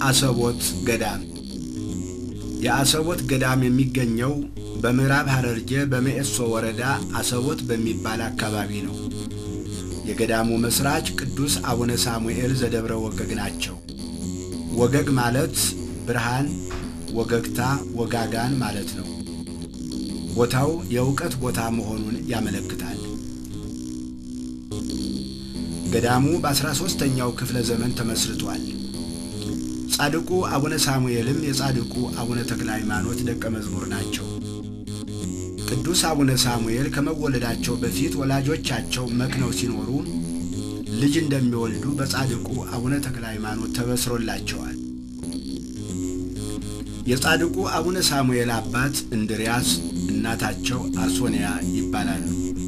አሰቦት ገዳም የአሰቦት ገዳም የሚገኘው በምዕራብ ሐረርጌ በመኤሶ ወረዳ አሰቦት በሚባል አካባቢ ነው። የገዳሙ መስራች ቅዱስ አቡነ ሳሙኤል ዘደብረ ወገግ ናቸው። ወገግ ማለት ብርሃን፣ ወገግታ፣ ወጋጋን ማለት ነው። ቦታው የእውቀት ቦታ መሆኑን ያመለክታል። ገዳሙ በአስራ ሦስተኛው ክፍለ ዘመን ተመስርቷል። ጻድቁ አቡነ ሳሙኤልም የጻድቁ አቡነ ተክለ ሃይማኖት ደቀ መዝሙር ናቸው። ቅዱስ አቡነ ሳሙኤል ከመወለዳቸው በፊት ወላጆቻቸው መክነው ሲኖሩ ልጅ እንደሚወልዱ በጻድቁ አቡነ ተክለ ሃይማኖት ተበስሮላቸዋል። የጻድቁ አቡነ ሳሙኤል አባት እንድርያስ፣ እናታቸው አርሶንያ ይባላሉ።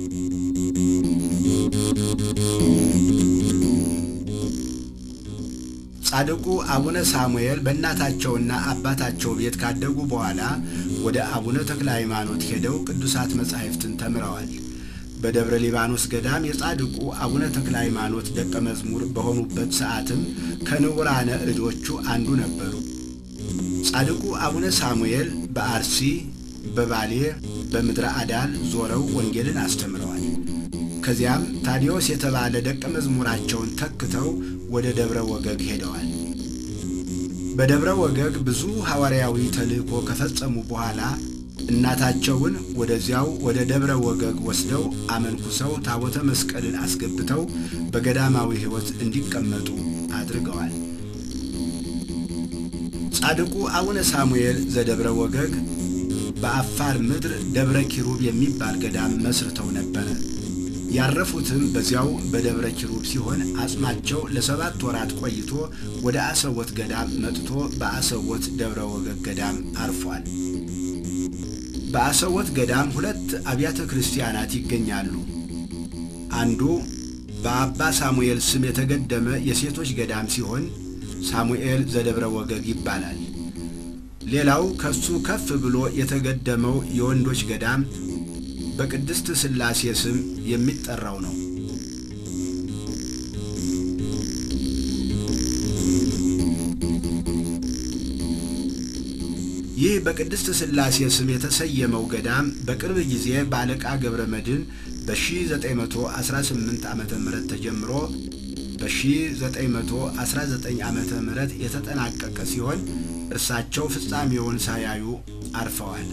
ጻድቁ አቡነ ሳሙኤል በእናታቸውና አባታቸው ቤት ካደጉ በኋላ ወደ አቡነ ተክለ ሃይማኖት ሄደው ቅዱሳት መጻሕፍትን ተምረዋል። በደብረ ሊባኖስ ገዳም የጻድቁ አቡነ ተክለ ሃይማኖት ደቀ መዝሙር በሆኑበት ሰዓትም ከንቡራነ እዶቹ አንዱ ነበሩ። ጻድቁ አቡነ ሳሙኤል በአርሲ፣ በባሌ፣ በምድረ አዳል ዞረው ወንጌልን አስተምረዋል። ከዚያም ታዲዮስ የተባለ ደቀ መዝሙራቸውን ተክተው ወደ ደብረ ወገግ ሄደዋል። በደብረ ወገግ ብዙ ሐዋርያዊ ተልእኮ ከፈጸሙ በኋላ እናታቸውን ወደዚያው ወደ ደብረ ወገግ ወስደው አመንኩሰው ታቦተ መስቀልን አስገብተው በገዳማዊ ሕይወት እንዲቀመጡ አድርገዋል። ጻድቁ አቡነ ሳሙኤል ዘደብረ ወገግ በአፋር ምድር ደብረ ኪሩብ የሚባል ገዳም መስርተው ነበረ። ያረፉትም በዚያው በደብረ ኪሩብ ሲሆን አጽማቸው ለሰባት ወራት ቆይቶ ወደ አሰቦት ገዳም መጥቶ በአሰቦት ደብረ ወገግ ገዳም አርፏል። በአሰቦት ገዳም ሁለት አብያተ ክርስቲያናት ይገኛሉ። አንዱ በአባ ሳሙኤል ስም የተገደመ የሴቶች ገዳም ሲሆን ሳሙኤል ዘደብረ ወገግ ይባላል። ሌላው ከሱ ከፍ ብሎ የተገደመው የወንዶች ገዳም በቅድስት ሥላሴ ስም የሚጠራው ነው። ይህ በቅድስት ሥላሴ ስም የተሰየመው ገዳም በቅርብ ጊዜ በአለቃ ገብረ መድኅን በ1918 ዓ ም ተጀምሮ በ1919 ዓ ም የተጠናቀቀ ሲሆን እርሳቸው ፍጻሜውን ሳያዩ አርፈዋል።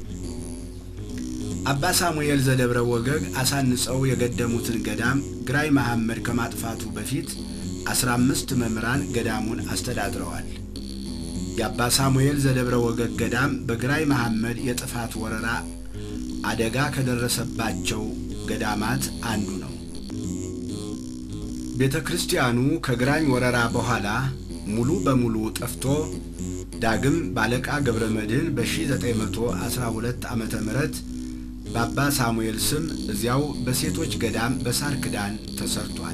አባ ሳሙኤል ዘደብረ ወገግ አሳንጸው የገደሙትን ገዳም ግራኝ መሐመድ ከማጥፋቱ በፊት አስራ አምስት መምህራን ገዳሙን አስተዳድረዋል። የአባ ሳሙኤል ዘደብረ ወገግ ገዳም በግራኝ መሐመድ የጥፋት ወረራ አደጋ ከደረሰባቸው ገዳማት አንዱ ነው። ቤተ ክርስቲያኑ ከግራኝ ወረራ በኋላ ሙሉ በሙሉ ጠፍቶ ዳግም ባለቃ ገብረ መድኅን በ1912 ዓ ም በአባ ሳሙኤል ስም እዚያው በሴቶች ገዳም በሳር ክዳን ተሰርቷል።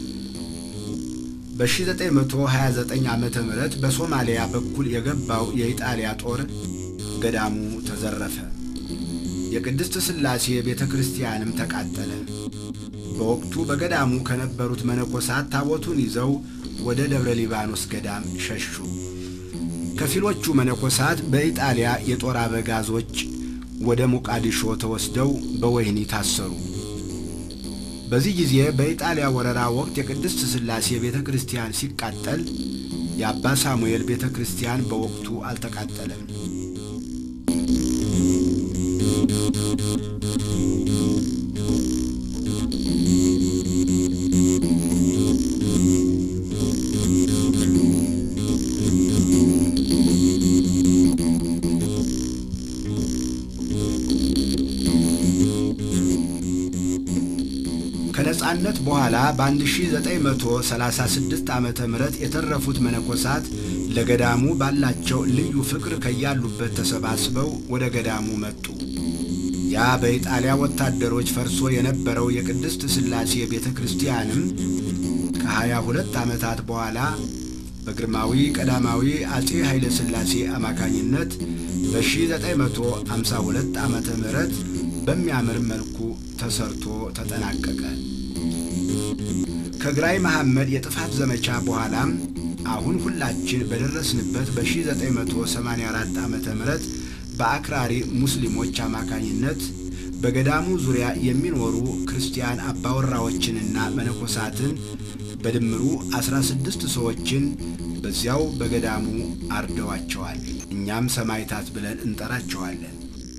በ1929 ዓ ም በሶማሊያ በኩል የገባው የኢጣሊያ ጦር ገዳሙ ተዘረፈ። የቅድስት ሥላሴ ቤተ ክርስቲያንም ተቃጠለ። በወቅቱ በገዳሙ ከነበሩት መነኮሳት ታቦቱን ይዘው ወደ ደብረ ሊባኖስ ገዳም ሸሹ። ከፊሎቹ መነኮሳት በኢጣሊያ የጦር አበጋዞች ወደ ሞቃዲሾ ተወስደው በወህኒ ታሰሩ። በዚህ ጊዜ በኢጣሊያ ወረራ ወቅት የቅድስት ሥላሴ ቤተ ክርስቲያን ሲቃጠል የአባ ሳሙኤል ቤተ ክርስቲያን በወቅቱ አልተቃጠለም። ከነጻነት በኋላ በ1936 ዓ ም የተረፉት መነኮሳት ለገዳሙ ባላቸው ልዩ ፍቅር ከያሉበት ተሰባስበው ወደ ገዳሙ መጡ። ያ በኢጣሊያ ወታደሮች ፈርሶ የነበረው የቅድስት ሥላሴ ቤተ ክርስቲያንም ከሀያ ሁለት ዓመታት በኋላ በግርማዊ ቀዳማዊ አጼ ኃይለ ሥላሴ አማካኝነት በ1952 ዓ ም በሚያምር መልኩ ተሰርቶ ተጠናቀቀ። ከግራኝ መሐመድ የጥፋት ዘመቻ በኋላም አሁን ሁላችን በደረስንበት በ1984 ዓ ም በአክራሪ ሙስሊሞች አማካኝነት በገዳሙ ዙሪያ የሚኖሩ ክርስቲያን አባወራዎችንና መነኮሳትን በድምሩ 16 ሰዎችን በዚያው በገዳሙ አርደዋቸዋል። እኛም ሰማዕታት ብለን እንጠራቸዋለን።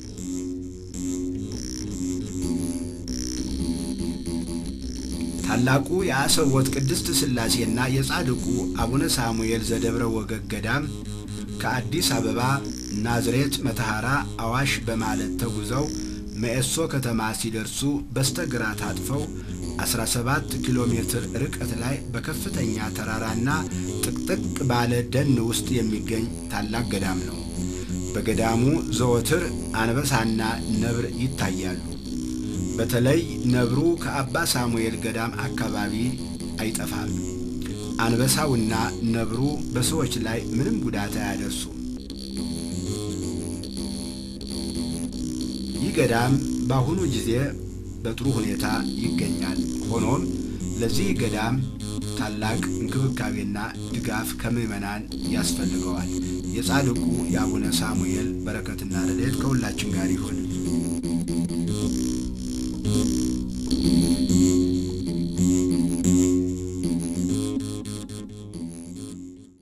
ታላቁ የአሰቦት ቅድስት ሥላሴና የጻድቁ አቡነ ሳሙኤል ዘደብረ ወገግ ገዳም ከአዲስ አበባ ናዝሬት፣ መተሐራ፣ አዋሽ በማለት ተጉዘው መኤሶ ከተማ ሲደርሱ በስተግራ ታጥፈው 17 ኪሎ ሜትር ርቀት ላይ በከፍተኛ ተራራና ጥቅጥቅ ባለ ደን ውስጥ የሚገኝ ታላቅ ገዳም ነው። በገዳሙ ዘወትር አንበሳና ነብር ይታያሉ። በተለይ ነብሩ ከአባ ሳሙኤል ገዳም አካባቢ አይጠፋም። አንበሳውና ነብሩ በሰዎች ላይ ምንም ጉዳት አያደርሱም። ይህ ገዳም በአሁኑ ጊዜ በጥሩ ሁኔታ ይገኛል። ሆኖም ለዚህ ገዳም ታላቅ እንክብካቤና ድጋፍ ከምዕመናን ያስፈልገዋል። የጻድቁ የአቡነ ሳሙኤል በረከትና ረድኤት ከሁላችን ጋር ይሁን።